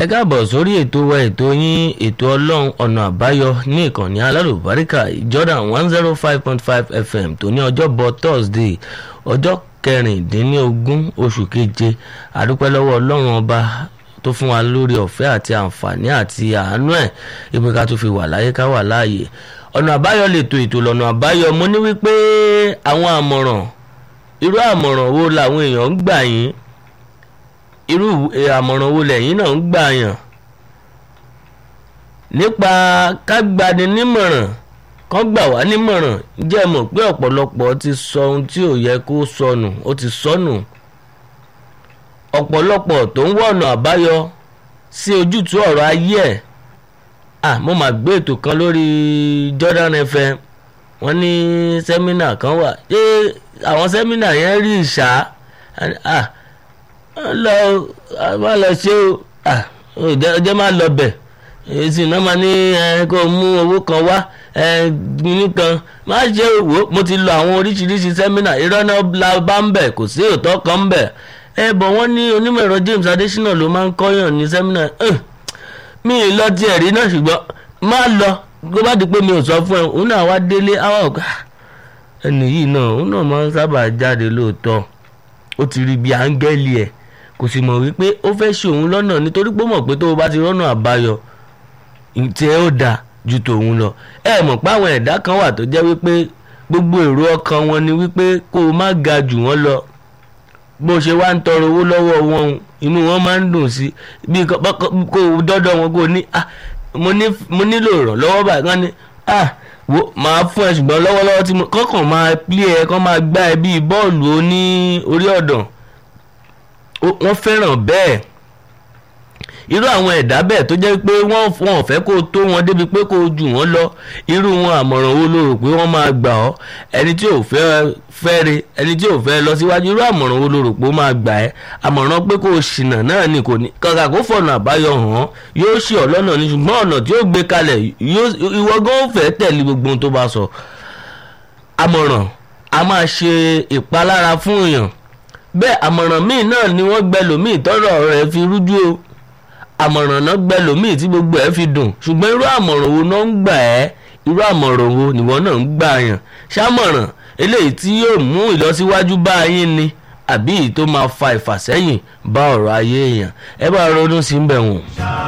ẹ káàbọ̀ sórí ètò wa ètò yín ètò ọlọ́run ọ̀nà àbáyọ ní ìkànnì alálùbáríkà Jordan one zero five point five FM tó ní ọjọ́bọ̀ Thursday ọjọ́ kẹrìndínlógún oṣù keje àdúpẹ́ lọ́wọ́ ọlọ́run ọba tó fún wa lórí ọ̀fẹ́ àti àǹfààní àti àánú ẹ̀ ibi ká tó fi wà láyé ká wà láàyè ọ̀nà àbáyọ lètò ètò lọ́nà àbáyọ mo ní wípé àwọn àmọ̀ràn irú àmọ̀ràn wo làwọn èèyàn ń gbà yín irú àmọ̀ràn wo lẹ́yìn náà ń gbà yàn nípa kágbani nímọ̀ràn kán gbà wá nímọ̀ràn jẹ́ mọ̀ pé ọ̀pọ̀lọpọ̀ ti sọ ohun tí ò yẹ kó sọnù ó ti sọnù ọ̀pọ̀lọpọ̀ tó ń wọ̀nà àbáyọ sí ojútùú ọ̀rọ̀ ayé ẹ̀ ah mo máa gbé ètò kan lórí Jordan FM wọ́n ní sẹ́mínà kan wà ṣé àwọn sẹ́mínà yẹn rí ìṣá ah lọ má lọ ṣe o ọjọ́ má lọ bẹ̀ èsì náà máa ní kó mú owó kan wá gbìyànjú kan má ṣe wò mo ti lọ àwọn oríṣiríṣi sẹ́mínà irọ́ náà la bá ń bẹ̀ kò sí òótọ́ kan ń bẹ̀ ẹ bọ̀ wọ́n ní onímọ̀ ẹ̀rọ James Adésínà ló máa ń kọ́yàn ní sẹ́mínà mi ì lọ tiẹ̀ rí náà ṣùgbọ́n má lọ kó bá di pé mi ò sọ fún ẹ òun náà wá délé àwọn ọ̀gá ẹnì yìí náà òun náà máa ń sábà jáde lóòótọ́ ó ti rí bí áńgẹ́lì ẹ̀ kò sì mọ̀ wípé ó fẹ́ ṣe òun lọ́nà nítorí pé ó mọ̀ pé tó o bá ti rọ́nà àbáyọ tí ẹ ó dáa ju tòun lọ ẹ mọ̀ pé àwọn ẹ̀dá kan wà tó jẹ́ wípé gbogbo èrò ọkàn wọn ni wípé kó o má ga jù wọ́n lọ bó ṣe wá ń tọrọ owó lọ́wọ́ wọn inú wọn máa ń dùn sí bí kó o dọ́dọ̀ wọn kó o ní mo nílò ìrànlọ́wọ́ báyìí wọ́n ní wo máa fún ẹ ṣùgbọ́n lọ́wọ́lọ́wọ́ tí mo kọ́kàn máa pílé ẹ kọ́ máa gbá ẹ bíi bọ́ọ̀lù oní orí ọ̀dàn wọ́n fẹ́ràn bẹ́ẹ̀ irú àwọn ẹ̀dá bẹ́ẹ̀ tó jẹ́ pé wọ́n wọn ò fẹ́ kó o tó wọn débi pé kó o jù wọ́n lọ irú wọn àmọ̀ràn wo ló rò pé wọ́n máa gbà ọ́ ẹni tí ò fẹ́ fẹ́re ẹni tí ò fẹ́ lọ síwájú irú àmọ̀ràn wo ló rò pé ó máa gbà ẹ́ àmọ̀ràn pé kó o ṣìnà náà ni kò ní kàkà kó fọ̀nà àbáyọ hàn yóò ṣe ọ́ lọ́nà ni ṣùgbọ́n ọ̀nà tí ó gbé kalẹ̀ ìwọ gan ó fẹ́ tẹ̀lé gbogbo ohun tó bá sọ àmọ̀ràn a máa ṣe ìpalára fún èèyàn bẹ́ẹ̀ àmọ̀ràn míì náà ni wọ́n gbẹ lòmíì tọ́rọ̀ rẹ̀ fi rújú o àmọ̀ràn náà gbẹ lòmíì tí gbogbo ẹ̀ fi dùn ṣùgbọ́n irú àmọ̀ràn wo náà ń gbà ẹ́ irú àmọ̀ràn wo nìwọ náà ń gbà yàn ṣàmọ̀ràn eléyìí tí yóò mú ìlọsíwájú bá yín ni àbí tó máa fa ìfàsẹ́yìn bá ọ̀rọ̀ ayé èèyàn ẹ bá ronú sí ń bẹ̀ wọ̀n.